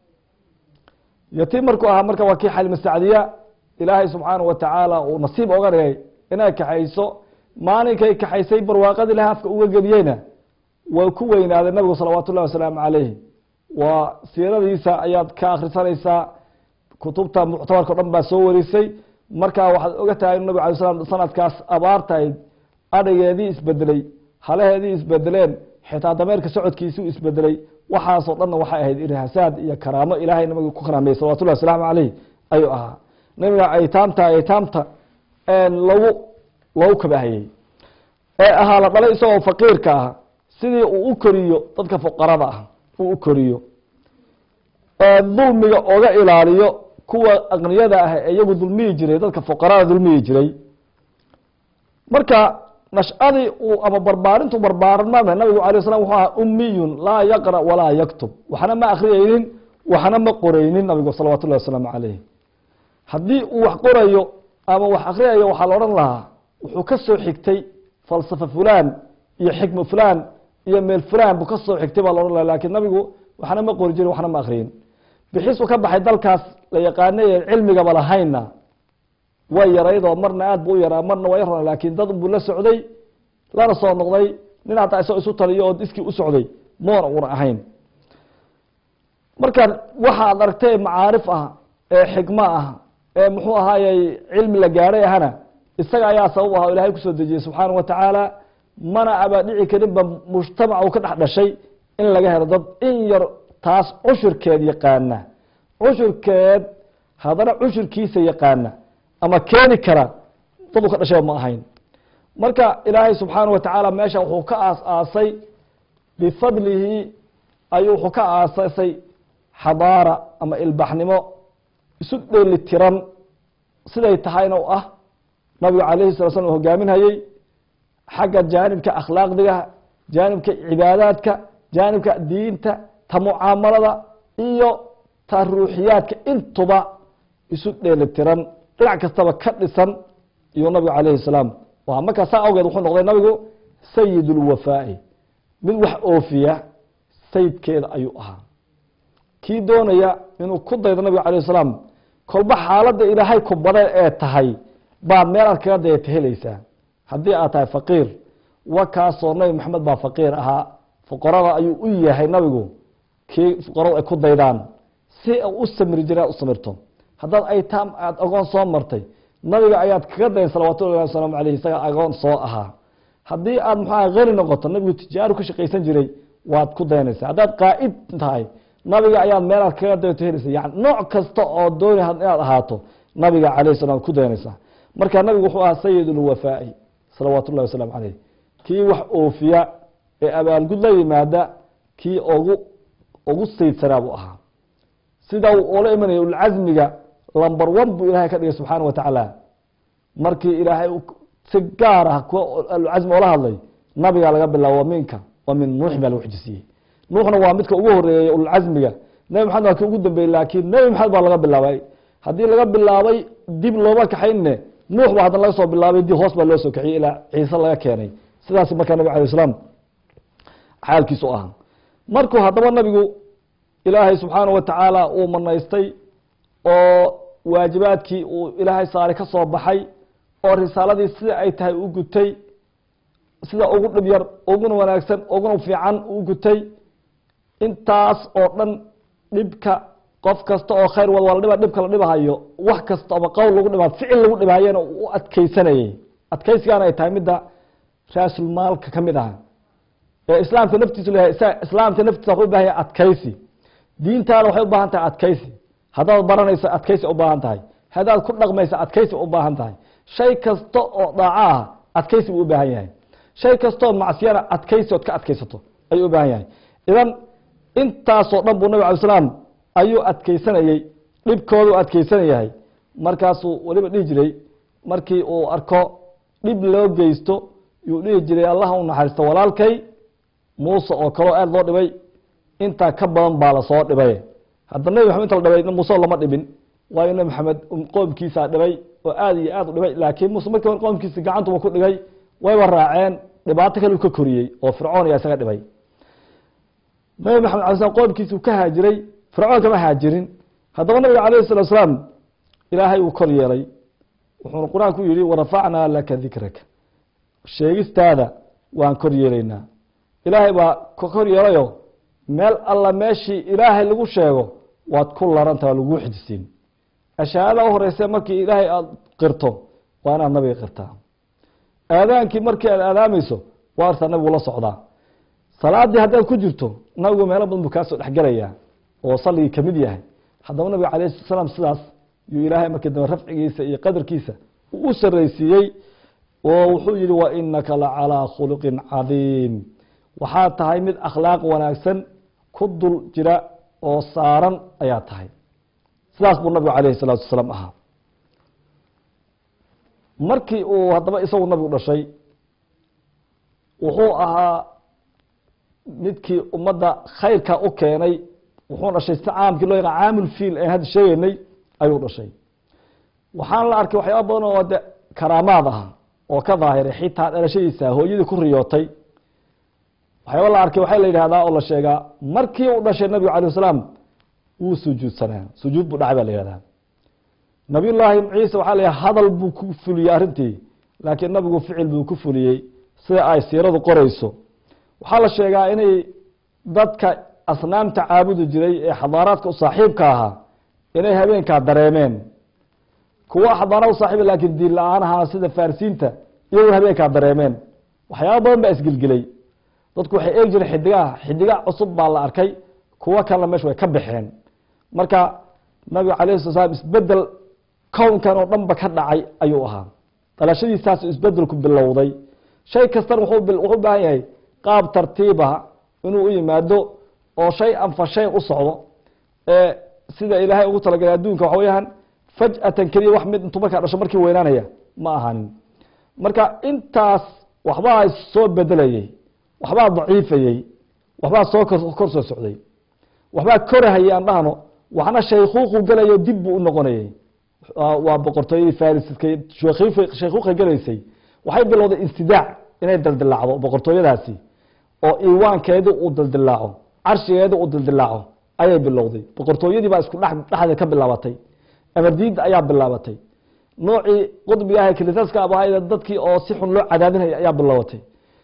yatiim markuu ahaa marka waa kii xalimasacdiya ilaahay subxaana wa tacaala uu nasiib oga dhigay inay kaxayso maalinkay kaxaysay barwaaqadii ilahay afka uga geliyeyna way ku weynaaday nabigu salawaatu ullahi wasalaamu calayh waa siiradiisa ayaad ka akhrisanaysaa kutubta muctabarka o dhan baa soo warisay marka waxaad oga tahay inu nabig alay slam sanadkaas abaartahayd adhigeedii isbedelay halaheedii isbedeleen xitaa dameerka socodkiisuu isbedelay waxaasoo dhanna waxay ahayd irhaasaad iyo karaamo ilahay nabiga ku karaameyey salawatullahi wasalaamu calayh ayuu ahaa nabiga aytaamta aytaamta lagu loogu kabahayey ee ahaa la dhalay isagoo faqiirka ah sidii uu u koriyo dadka fuqarada ah uu u koriyo dulmiga oga ilaaliyo kuwa aqniyada ah ee iyagu dulmiyi jiray dadka fuqarada dulmiyi jiray marka nashadii uu ama barbaarintu barbaarmame nabigu alay slam wuxuu ahaa umiyun laa yaqra walaa yaktub waxna ma akriyeynin waxna ma qoreynin nabigu salawatu llahi wasalaamu calayh haddii uu wax qorayo ama wax akriyayo waxaa la odhan lahaa wuxuu ka soo xigtay falsafa fulan iyo xikma fulan iyo meel fulan buu ka soo xigtay baa la odhan laha lakin nabigu waxna ma qori jirin waxna ma akriyin bixisu ka baxay dalkaas la yaqaanay ee cilmigaba lahayna way yaraydoo marna aad bu u yaraa marna waa yar laakin dad buu la socday lana soo noqday nin hataa isagoo isu taliyo oo iskii u socday moona una ahayn marka waxaad aragtay macaarif ah ee xikmo ah ee muxuu ahaayey cilmi la gaadhay ahana isaga ayaa sabab aha o ilahay kusoo dejiyey subxaana wa tacaala mana abaa dhici karinba mujtamac uu ka dhex dhashay in laga helo dad in yar taas cushurkeed yaqaana cushurkeed haddana cushurkiisa yaqaana ama keeni kara dad uu ka dhashay ma ahayn marka ilaahay subxaana wa tacaala meesha wuxuu ka aas aasay bifadlihi ayuu wuxuu ka aasasay xadaara ama ilbaxnimo isu dheeli tiran siday tahayna u ah nabigu calayhi sala slam u hogaaminhayey xagga jaanibka akhlaaqdiga jaanibka cibaadaadka jaanibka diinta ta mucaamalada iyo ta ruuxiyaadka intuba isu dheeli tiran dhinac kastaba ka dhisan iyo nabigu calayhi salaam waa markaa saa awgeed wuxuu noqday nabigu sayid ulwafaa'i mid wax oofiya sayidkeeda ayuu ahaa kii doonaya inuu ku daydo nabiga calayh salaam kolba xaaladda ilaahay ku badeen ee tahay baa meel aad kaga dayata helaysaa haddii aad tahay faqiir wakaasoo nabi maxamed baa faqiir ahaa fuqarada ayuu u yahay nabigu kii fuqaradu ay ku daydaan si u samri jira u samirto haddaad aytaam aada agoon soo martay nabiga ayaad kaga dayn salawatullahi wasalaamu aleyh isaga agoon soo ahaa haddii aad maxaa hani noqoto nabigu tijaaru ka shaqaysan jiray waad ku daynaysaa haddaad qaa'id tahay nabiga ayaad meelaad kaga dayto helaysa yani nooc kasta oo dooni inaad ahaato nabiga calayh salam ku daynaysaa marka nabigu wuxuu ahaa sayid ulwafaa'i salawaatu ullahi wasalaamu caleyh kii wax oofiya ee abaalgud la yimaada kii ugu ugu saydsanaa buu ahaa sida uu oola imanaya ulcasmiga lamber one buu ilahay ka dhigay subxaana wa tacaala markii ilaahay si gaar ah kuwa alcasmi oola hadlay nabigaa laga bilaabo minka waa min nuux baa lagu xijisiiyey nuuxna waa midka ugu horeeyey ulcasmiga nebi maxamed waa kii ugu dambeeyey laakiin nebi maxamed baa laga bilaabay haddii laga bilaabay dib looma kaxaynne nuux baa haddana laga soo bilaabay dib hoos baa loo soo kaxiyey ilaa ciise laga keenay sidaas markaa nabig alay slam xaalkiisu ahaa markuu haddaba nabigu ilaahay subxaana wa tacaala uu manaystay oo waajibaadkii uu ilaahay saaray ka soo baxay oo risaaladii sida ay tahay u gutay sida ugu dhib yar uguna wanaagsan uguna fiican u gutay intaas oo dhan dhibka qof kasta oo khayr wad wala dhiba dhibka la dhibahayo wax kasta ama qowl lagu dhiba ficil lagu dhibahayana u adkeysanayay adkeysigaana ay tahay midda raasulmaalka ka mid aha ee islaamka naftiisu leeyahay islaamka naftiisa waxu ubaahan yahay adkeysi diintaada waxay u baahan tahay adkeysi haddaad baranayso adkeysi u baahan tahay haddaad ku dhaqmayso adkeysi u baahan tahay shay kasta oo dhaaco ah adkeysi buu u baahan yahay shay kastaoo macsiyana adkeysi ood ka adkeysato ayuu u baahan yahay idan intaasoo dhan buu nabig alay slam ayuu adkeysanayey dhibkoodu adkeysanayahay markaasuu weliba dhihi jiray markii uu arko dhib loo geysto yuu dhihi jiray allah u naxariisto walaalkay muuse oo kaleo aada loo dhibay intaa ka badan baa lasoo dhibay hadda nebi maxamed inta la dhibay muuse lama dhibin waayo nebi maxamed qoomkiisaa dhibay oo aada iyo aada u dhibay laakiin muuse markii hore qoomkiisi gacantuba ku dhigay wayba raaceen dhibaato kale u ka koriyey oo fircoon ayaa isaga dhibay nabi maxamed alay slam qoomkiisi uu ka haajiray fircoon kama haajirin haddaba nabiga alayh salatu slaam ilaahay uu kor yeelay wuxuuna qur-aanku yihi warafacnaa laka dikraka sheegistaada waan kor yeelaynaa ilaahay baa ka kor yeelayo meel alla meeshii ilaahay lagu sheego waad ku laranta waa laguu xijisiin ashahaada u horeyse markii ilaahay aada qirto waa inaad nabiga qirtaa aadaankii markii aad aadaamayso waa artaa nabigu la socdaa salaadii haddaad ku jirto nabigu meelo badan buu kaasoo dhexgelayaa oo saligii kamid yahay haddaba nabiga alayh slat slaam sidaas yuu ilaahay markii dambe rafcigiisa iyo qadarkiisa uu u saraysiiyey oo wuxuu yihi wa inaka la calىa khuluqin cadiim waxaad tahay mid akhlaaq wanaagsan ku dul jira oo saaran ayaa tahay sidaas buu nabigu alayh الsalaatu wasalaam ahaa markii uu haddaba isagu nabigu dhashay wuxuu ahaa midkii ummadda khayrka u keenay wuxuu dhashay si caamkii loo yaqaan caamul fiil aan hadda sheegeynay ayuu dhashay waxaan la arkay waxyaaba badan oo de karaamaad ah oo ka daahiray xitaa dhalashadiisa hooyadii ku riyootay waxyaaba la arkay waxaa la yidhahdaa oo la sheegaa markii uu dhashay nabigu alay salaam wuu sujuudsanaa sujuud buu dhacay baa la yihahdaa nabiy llaahi ciise waxaa la hadal buu ku fuliyey arrintii laakiin nabigu ficil buu ku fuliyey sida ay siiradu qoreyso waxaa la sheegaa inay dadka asnaamta caabudi jiray ee xadaaraadka u saaxiibka ahaa inay habeenkaa dareemeen kuwa xadaara u saaxiiba laakiin diin la-aan ahaa sida farisiinta iyaguna habeenkaa dareemeen waxyaaba badan baa isgelgelay dadku waxay eegi jireen xidigaha xidiga cusub baa la arkay kuwo kalena meesha way ka baxeen marka nabiga alayh sala slam isbedel kownkan oo dhanba ka dhacay ayuu ahaa dhalashadiisaas isbedelku bilowday shay kastana wuxuu u baahan yahay qaab tartiibaha inuu u yimaado oo shay anfa shay u socdo ee sida ilaahay ugu talagalay adduunka waxa weyaan faj'atan keliya wax mid intuu markaa dhasho markii weynaanaya ma ahanin marka intaas waxbaa soo bedelayey waxbaa daciifayey waxbaa soo kor soo socday waxbaa korahayay aan dhahno waxna shaykuuqu gelayo dib buu u noqonayey waa boqortooyadii fariska shaykuuqa gelaysay waxay bilowday insidaac inay daldilacdo boqortooyadaasi oo iiwaankeedi uu daldilaaco carshigeedi uu daldilaaco ayay bilowday boqortooyadii baa isku dhexdeed ka bilaabatay amardiida ayaa bilaabatay noocii qudbiga ah kilisaska abahayda dadkii oo si xun loo cadaadinaya ayaa bilaabatay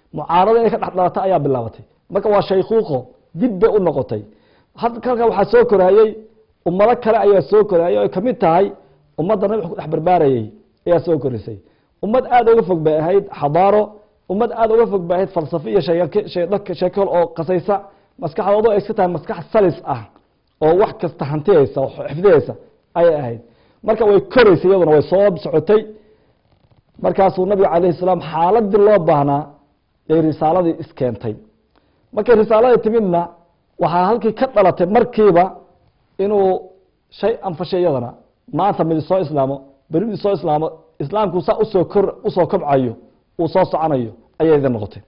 mucaarado inay ka dhex dhalata ayaa bilaabatay marka waa shaykuuqo dib bay u noqotay halkan waxaa soo koraayey ummado kale ayaa soo koraayay o ay kamid tahay ummadda nabi ku dhex barbaarayey ayaa soo korisay ummad aada uga fog bay ahayd xadaaro ummad aada uga fog bay ahayd falsafo iyo sheekol oo qasaysa maskaxdoodu ay iska tahay maskax salis ah oo wax kasta hantiyeysa oo xifdiyeysa ayay ahayd marka way koreysay iyaduna way soo socotay markaasuu nabiga calayhi salaam xaaladii loo baahnaa ay risaaladii iskeentay markay risaaladii timidna waxaa halkii ka dhalatay markiiba inuu shay anfashay iyadana maanta midi soo islaamo beri midi soo islaamo islaamku saa usoo kor usoo kobcayo uu soo soconayo ayay idin noqotay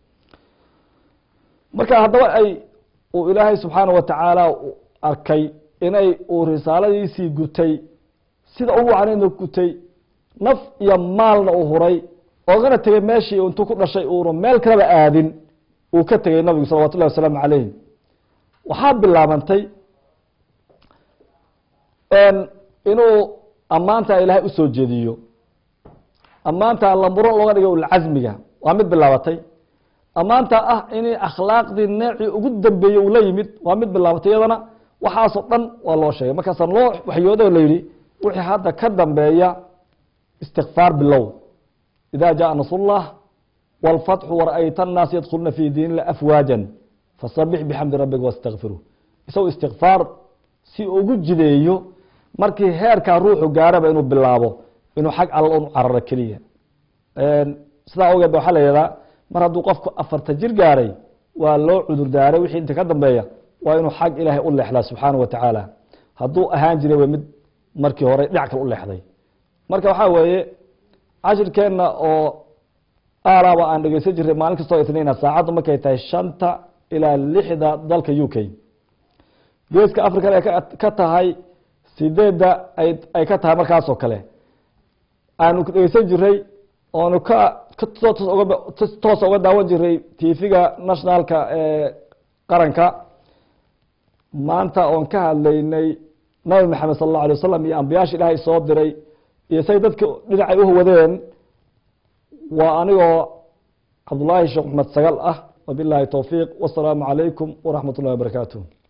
marka haddaba ay uu ilaahay subxaana wa tacaala arkay inay uu risaaladiisii gutay sida u wacnayna gutay naf iyo maalna uu huray oogana tegay meeshii intuu ku dhashay uuna meel kaleba aadin uu ka tegay nabigu salawatu llahi wasalaamu calayh waxaa bilaabantay inuu ammaanta ilaahay usoo jeediyo ammaanta lamuro looga dhigay ulcasmiga waa mid bilaabatay ammaanta ah in akhlaaqdii neecii ugu dambeeyey uu la yimid waa mid bilaabatay iyadana waxaasoo dhan waa loo sheegay markaasaa loo waxyoodo la yihi wixii hadda ka dambeeya istikfaar bilow ida jaءa nasrullah wاlfatxu wara'ayta الnaas yadkuluna fi diin ilah afwaaja fasabix bixamdi rabbika wastakfiru isagoo istikfaar si ugu jideeyo markii heerkaa ruuxu gaaraba inuu bilaabo inuu xag alla un cararo keliya sidaa ogeed ba waxaa la yihahdaa mar hadduu qofku afarta jir gaaray waa loo cudur daaray wixii inta ka dambeeya waa inuu xag ilaahay u leexdaa subxaana wa tacaala hadduu ahaan jiray w mid markii hore dhinac kale u leexday marka waxaa weeye cashirkeenna oo aalaaba aan dhegeysan jiray maalin kastoo itniina saacaddu markay tahay shanta ilaa lixda dalka u k geeska african ay ka tahay sideedda ay ka tahay markaasoo kale aanu dhegeysan jiray oonu ka toos uga daawan jiray tv-ga nationalka ee qaranka maanta oon ka hadlaynay nabi maxamed sal اlه alay wasalam iyo ambiyaasha ilaahay soo diray iyo say dadka dhinacay uhawadeen waa anigoo cabdullaahi sheekh maxmed sagal ah wabilahi towfiiq wasalaamu calaykum waraxmat اllahi wabarakaatuh